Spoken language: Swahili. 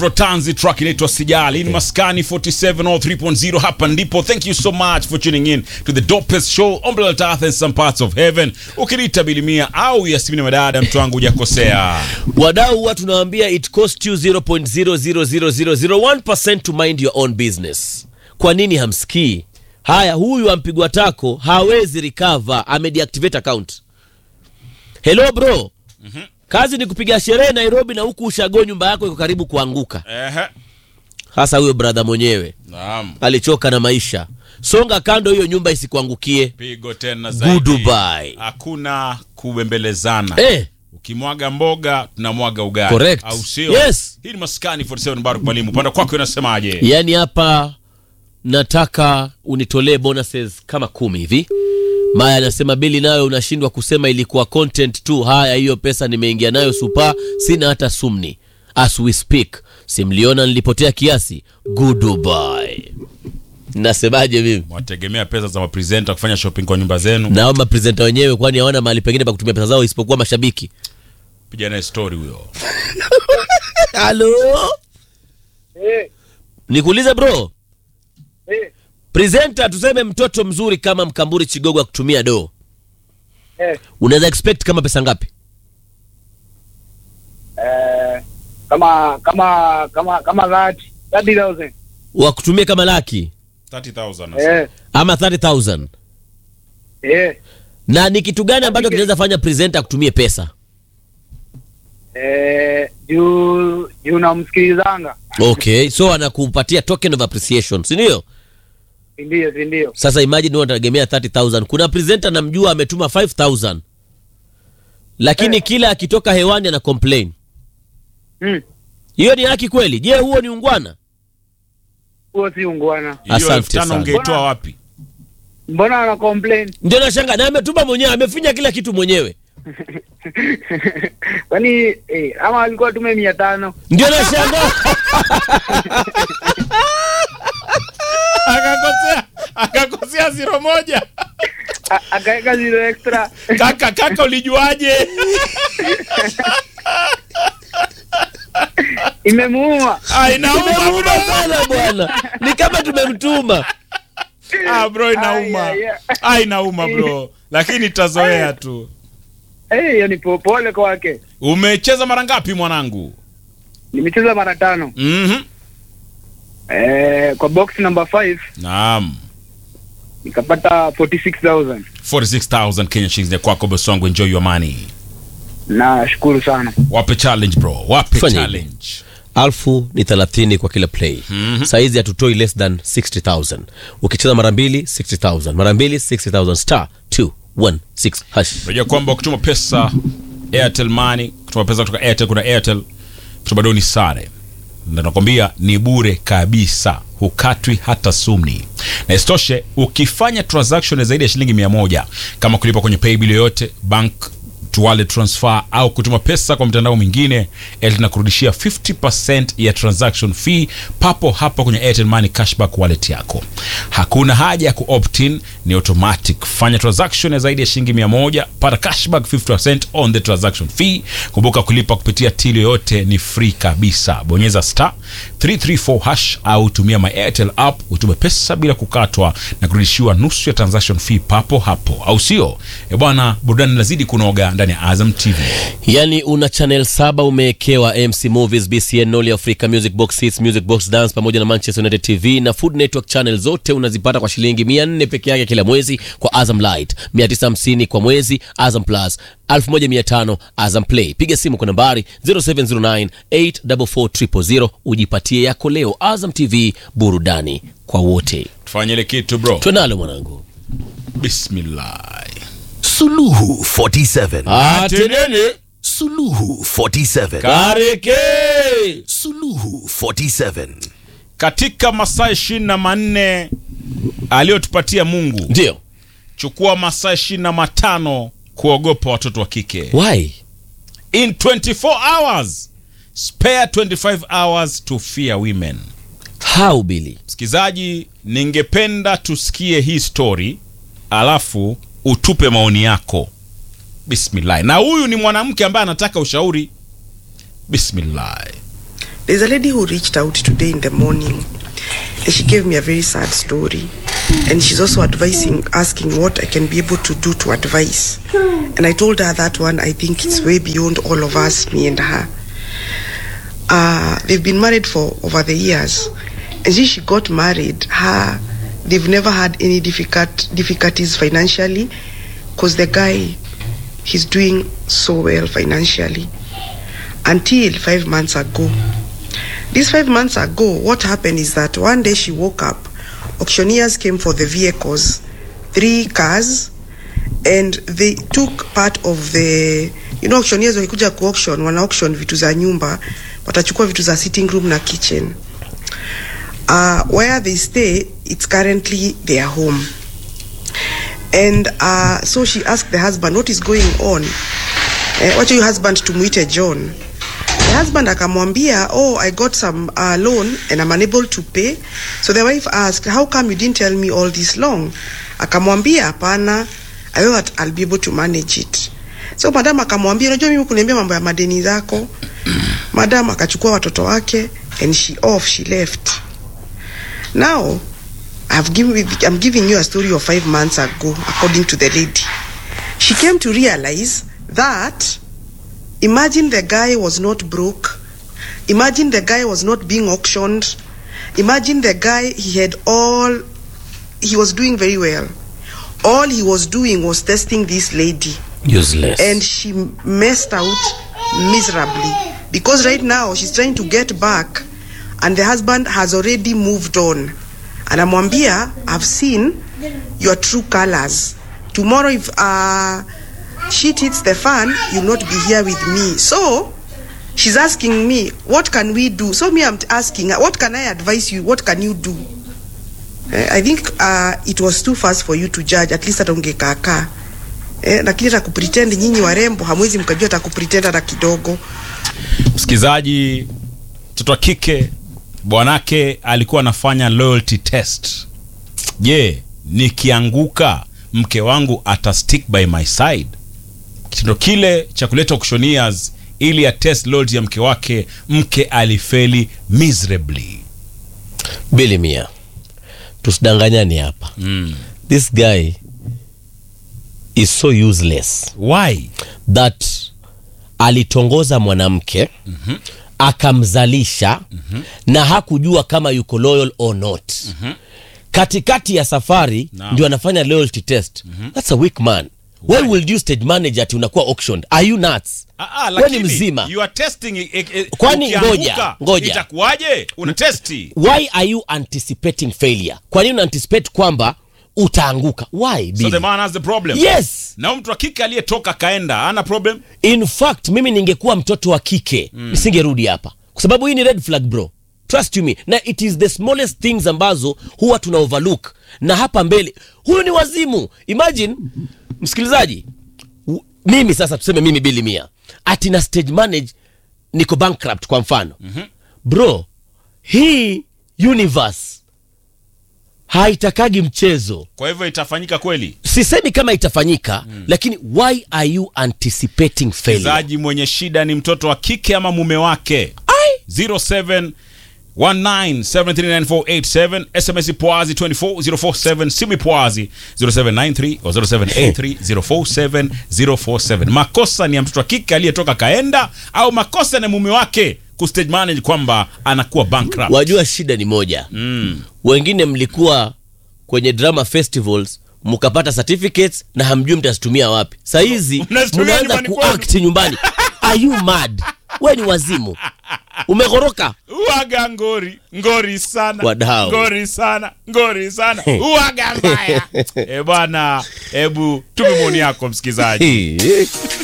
Rotanzi track inaitwa Sijali. Ni Maskani 4703.0 hapa ndipo. Thank you so much for tuning in to the dopest show on planet Earth and some parts of heaven. Ukiniita Bilimia au Yasmini Madada, mtu wangu hujakosea. wadau huwa tunawaambia it cost you 0.00001% to mind your own business kwa nini hamsikii haya huyu ampigwa tako hawezi recover amedeactivate account hello bro kazi ni kupiga sherehe nairobi na huku ushago nyumba yako iko karibu kuanguka Ehe. hasa huyo brother mwenyewe Naam. alichoka na maisha songa kando hiyo nyumba isikuangukie Pigo tena zaidi. Goodbye. Hakuna kubembelezana. eh, Ukimwaga mboga tunamwaga ugali. Correct. Au sio? Yes. Hii ni Maskani 47 Baruk Mwalimu. Upande kwako unasemaje? yaani hapa nataka unitolee bonuses kama kumi hivi maya anasema bili nayo unashindwa kusema ilikuwa content tu haya hiyo pesa nimeingia nayo supa sina hata sumni as we speak simliona nilipotea kiasi goodbye nasemaje mimi Mwategemea pesa za mapresenta kufanya shopping kwa nyumba zenu. nao mapresenta wenyewe kwani hawana mahali pengine pa kutumia pesa zao isipokuwa mashabiki Piga naye story huyo. halo Eh, nikuulize bro eh, presenta tuseme mtoto mzuri kama mkamburi chigogo akutumia doo eh, unaweza expect kama pesa ngapi eh, kama kama kama kama that 30000 wakutumia kama laki 30000. eh ama 30000 eh na ni kitu gani ambacho kinaweza fanya presenter akutumie pesa eh juu juu namsikilizanga okay so anakupatia token of appreciation si ndio ndio si ndio sasa imagine wewe unategemea 30000 kuna presenter namjua ametuma 5000 lakini Eh. kila akitoka hewani ana complain hmm hiyo ni haki kweli je huo ni ungwana huo si ungwana Hiyo Asante elfu tano sana. ungeitoa Mbona- wapi? mbona ana complain ndio nashanga na ametuma mwenyewe amefinya kila kitu mwenyewe kwani eh, ama alikuwa tume mia tano ndio nashanga Akakosea, akakosea zero moja. A- akaweka zero extra Kaka, kaka ulijuaje? imemuuma Ah, inauma Tumemuuma bro. sana bwana ni kama tumemtuma Ah, bro inauma. Ai, ai, ai. Ah, inauma bro. Lakini tazoea tu. Eh, hiyo ni po- pole kwake Umecheza mara ngapi mwanangu? nimecheza mara tano Mhm. eh, kwa box number 5 Naam. nikapata 46000 46000 Kenya shillings ya kwako boss wangu enjoy your money. nashukuru sana Wape challenge bro. Wape Fanya challenge. alfu ni 30 kwa kila play Mhm. saizi hatutoi less than 60000 ukicheza mara mbili 60000 mara mbili 60000 star 216 hash Unajua kwamba ukituma pesa Airtel Money, kutuma pesa kutoka Airtel kuna Airtel, kutuma doni sare. Na nakwambia ni bure kabisa, hukatwi hata sumni. Na isitoshe ukifanya transaction ya zaidi ya shilingi mia moja kama kulipa kwenye paybill yoyote, bank to wallet transfer au kutuma pesa kwa mtandao mwingine, Airtel inakurudishia 50% ya transaction fee papo hapo kwenye Airtel Money cashback wallet yako. Hakuna haja ya ku-opt-in, ni automatic. Fanya transaction ya zaidi ya shilingi 100, pata cashback 50% on the transaction fee. Kumbuka kulipa kupitia till yoyote ni free kabisa. Bonyeza star 334 hash au tumia my Airtel app utume pesa bila kukatwa na kurudishiwa nusu ya transaction fee papo hapo, au sio? E bwana, burudani lazidi kunoga ndani ya Azam TV. yani una channel saba umewekewa mc movies bcn noli africa music box hits music box dance pamoja na manchester united tv na food network channel zote unazipata kwa shilingi 400 peke yake kila mwezi kwa azam light 950 kwa mwezi azam plus 1500 azam play piga simu kwa nambari 0709 844 ujipatie yako leo azam tv burudani kwa wote Tufanye ile kitu bro. twenalo mwanangu Bismillah. Suluhu 47. atenene Suluhu 47. kareke Suluhu 47. Katika masaa ishirini na manne aliyotupatia Mungu, ndio chukua masaa ishirini na matano kuogopa watoto wa kike. why In 24 hours spare 25 hours to fear women. how billy Msikizaji, ningependa tusikie hii story alafu utupe maoni yako. Bismillah. Na huyu ni mwanamke ambaye anataka ushauri. Bismillah. There's a lady who reached out today in the morning and she gave me a very sad story. And she's also advising, asking what I can be able to do to advise. And I told her that one, I think it's way beyond all of us, me and her. Uh, they've been married for over the years. And since she got married, her, they've never had any difficult, difficulties financially because the guy, he's doing so well financially. Until five months ago. This five months ago, what happened is that one day she woke up, auctioneers came for the vehicles, three cars, and they took part of the you know auctioneers wakikuja ku auction wana auction vitu za nyumba watachukua vitu za sitting room na kitchen uh, where they stay it's currently their home and uh, so she asked the husband what is going on eh, wacha your husband tumuite john the husband akamwambia oh i got some uh, loan and i'm unable to pay so the wife asked how come you didn't tell me all this long akamwambia hapana i know that i'll be able to manage it so madam akamwambia unajua mimi kuniambia mambo ya madeni zako madam akachukua watoto wake and she off she left now I've given, I'm giving you a story of five months ago, according to the lady. She came to realize that imagine the guy was not broke, imagine the guy was not being auctioned, imagine the guy he had all, he was doing very well. All he was doing was testing this lady useless and she messed out miserably because right now she's trying to get back and the husband has already moved on anamwambia i've seen your true colors tomorrow if uh, shit hits the fan you'll not be here with me so she's asking me what can we do so me i'm asking her what can i advise you what can you do eh, i think uh, it was too fast for you to judge at least hata ungekaakaa eh, lakini hata kupretend nyinyi warembo hamwezi mkajua hata kupretend hata kidogo msikilizaji mtoto wa kike bwanake alikuwa anafanya loyalty test je nikianguka mke wangu ata stick by my side kitendo kile cha kuleta auctioneers ili ya test loyalty ya mke wake mke alifeli miserably bili mia tusidanganyani hapa mm. this guy is so useless why that alitongoza mwanamke mm-hmm. akamzalisha mm-hmm. na hakujua kama yuko loyal or not mm-hmm. katikati ya safari Naam. ndio anafanya loyalty test mm-hmm. that's a weak man why will you stage manage ati unakuwa auctioned are you nuts Ah, ah, Wewe ni lakini mzima you are testing e, e, Kwani ukianguka, ngoja, ngoja. itakuwaje una testi why are you anticipating failure kwa nini una anticipate kwamba utaanguka why so Billy? the man has the problem yes na mtu wa kike aliyetoka kaenda ana problem in fact mimi ningekuwa mtoto wa kike mm. nisingerudi hapa kwa sababu hii ni red flag bro trust you me na it is the smallest things ambazo huwa tuna overlook na hapa mbele huyu ni wazimu imagine msikilizaji w- mimi sasa tuseme mimi bili mia ati na stage manage niko bankrupt kwa mfano mm-hmm. bro hii universe haitakagi mchezo kwa hivyo itafanyika kweli sisemi kama itafanyika mm. lakini why are you anticipating failure mchezaji mwenye shida ni mtoto wa kike ama mume wake 07 1973947 sms pwazi 24047 simu pwazi 0793 o 0783047047 makosa ni ya mtoto wa kike aliyetoka kaenda au makosa ni mume wake kustage manage kwamba anakuwa bankrupt wajua shida ni moja mm. wengine mlikuwa kwenye drama festivals mkapata certificates na hamjui mtazitumia wapi sahizi Mnazitumia mnaanza nyumbani kwenu. kuact nyumbani are you mad we ni wazimu umeghoroka uaga ngori ngori sana Wadau. ngori sana ngori sana uaga mbaya e bwana hebu tume maoni yako msikilizaji